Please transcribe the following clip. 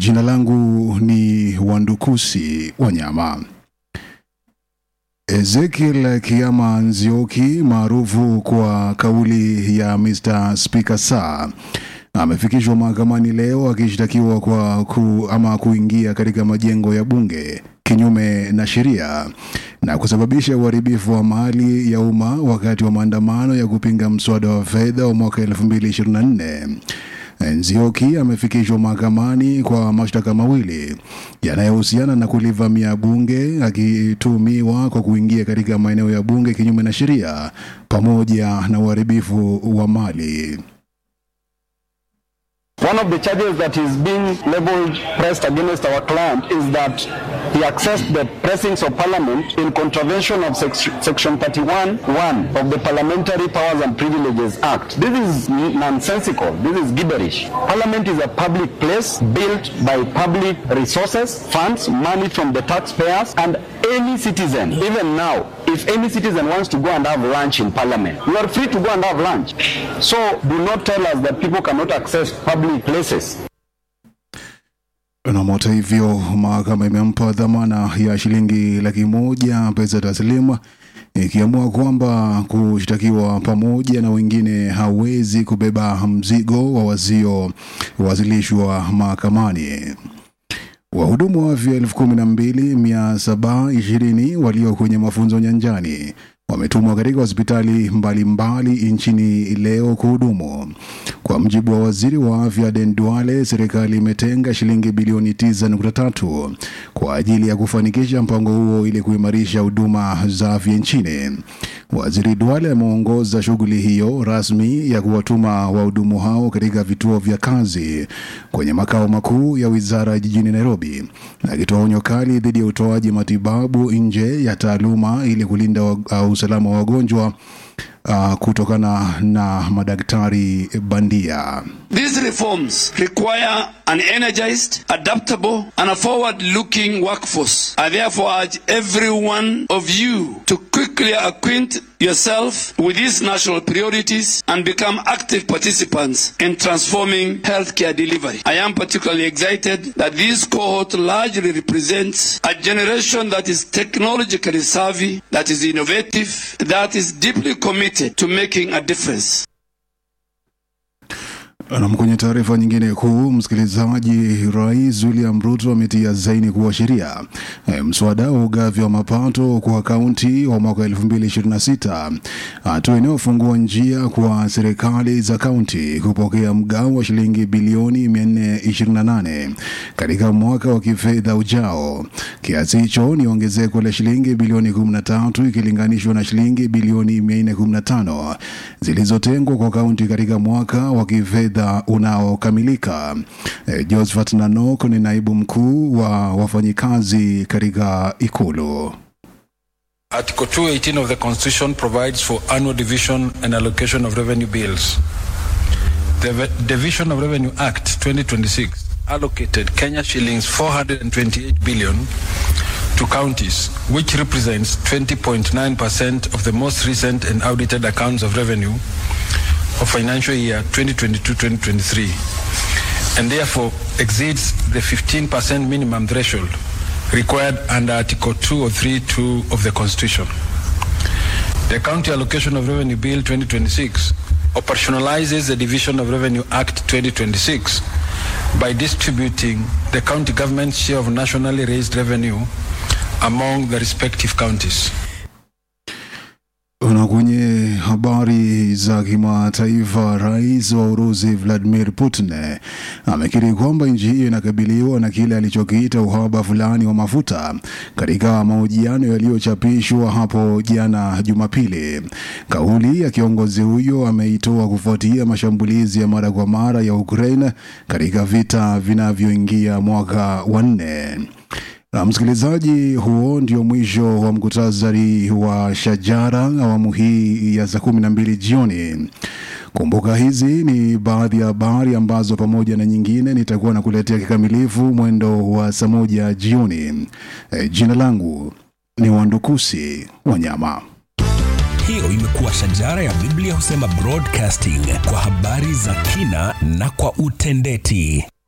Jina langu ni Wandukusi Wanyama. Ezekiel Kiama Nzioki maarufu kwa kauli ya Mr. Speaker Sir amefikishwa mahakamani leo akishtakiwa kwa ku, ama kuingia katika majengo ya bunge kinyume na sheria na kusababisha uharibifu wa mali ya umma wakati wa maandamano ya kupinga mswada wa fedha wa mwaka 2024. Nzioki amefikishwa mahakamani kwa mashtaka mawili yanayohusiana na kulivamia bunge akitumiwa kwa kuingia katika maeneo ya bunge kinyume na sheria pamoja na uharibifu wa mali. One of the charges that is being leveled, pressed against our client is that he accessed the pressings of parliament in contravention of sec- section 31.1 of the Parliamentary Powers and Privileges Act. This is nonsensical. This is gibberish. Parliament is a public place built by public resources, funds, money from the taxpayers, and any citizen, even now, if any citizen wants to go and have lunch in parliament, you are free to go and have lunch. So do not tell us that people cannot access public places. Na hata hivyo, mahakama imempa dhamana ya shilingi laki moja pesa taslimu ikiamua kwamba kushtakiwa pamoja na wengine hawezi kubeba mzigo wa wasiowasilishwa mahakamani. Wahudumu wa afya elfu kumi na mbili mia saba ishirini walio kwenye mafunzo nyanjani wametumwa katika hospitali mbalimbali nchini leo kuhudumu. Kwa mjibu wa waziri wa afya Aden Duale, serikali imetenga shilingi bilioni 9.3 kwa ajili ya kufanikisha mpango huo ili kuimarisha huduma za afya nchini. Waziri Duale ameongoza shughuli hiyo rasmi ya kuwatuma wahudumu hao katika vituo vya kazi kwenye makao makuu ya wizara jijini Nairobi, akitoa onyo kali dhidi ya utoaji matibabu nje ya taaluma ili kulinda wa, uh, usalama wa wagonjwa uh, kutokana na madaktari bandia. These reforms require an energized, adaptable, and a forward looking workforce. I therefore urge every one of you to quickly acquaint yourself with these national priorities and become active participants in transforming healthcare delivery. I am particularly excited that this cohort largely represents a generation that is technologically savvy, that is innovative, that is deeply committed to making a difference. Nam, kwenye taarifa nyingine kuu, msikilizaji, Rais William Ruto ametia saini kuwa sheria e, mswada wa ugavi wa mapato kwa kaunti wa mwaka 2026, hatua inayofungua njia kwa serikali za kaunti kupokea mgao wa shilingi bilioni 428 katika mwaka wa kifedha ujao. Kiasi hicho ni ongezeko la shilingi bilioni 13 ikilinganishwa na shilingi bilioni 415 zilizotengwa kwa kaunti katika mwaka wa kifedha unaokamilika. E, Josephat Nanok ni naibu mkuu wa wafanyikazi katika ikulu. Article 218 of the Constitution provides for annual division and allocation of revenue bills. The Ve- Division of Revenue Act 2026 allocated Kenya shillings 428 billion to counties, which represents 20.9% of the most recent and audited accounts of revenue of financial year 2022-2023 and therefore exceeds the 15% minimum threshold required under Article 203.2 of the Constitution. The County Allocation of Revenue Bill 2026 operationalizes the Division of Revenue Act 2026 by distributing the county government's share of nationally raised revenue among the respective counties. Na kwenye habari za kimataifa, rais wa Urusi Vladimir Putin amekiri kwamba nchi hiyo inakabiliwa na kile alichokiita uhaba fulani wa mafuta katika mahojiano yaliyochapishwa hapo jana Jumapili. Kauli ya kiongozi huyo ameitoa kufuatia mashambulizi ya mara kwa mara ya Ukraine katika vita vinavyoingia mwaka wa nne. Na msikilizaji, huo ndio mwisho wa mkutasari wa Shajara awamu hii ya saa kumi na mbili jioni. Kumbuka hizi ni baadhi ya habari ambazo pamoja na nyingine nitakuwa nakuletea kikamilifu mwendo wa saa moja jioni. E, jina langu ni Wandukusi Wanyama. Hiyo imekuwa Shajara ya Biblia husema broadcasting kwa habari za kina na kwa utendeti.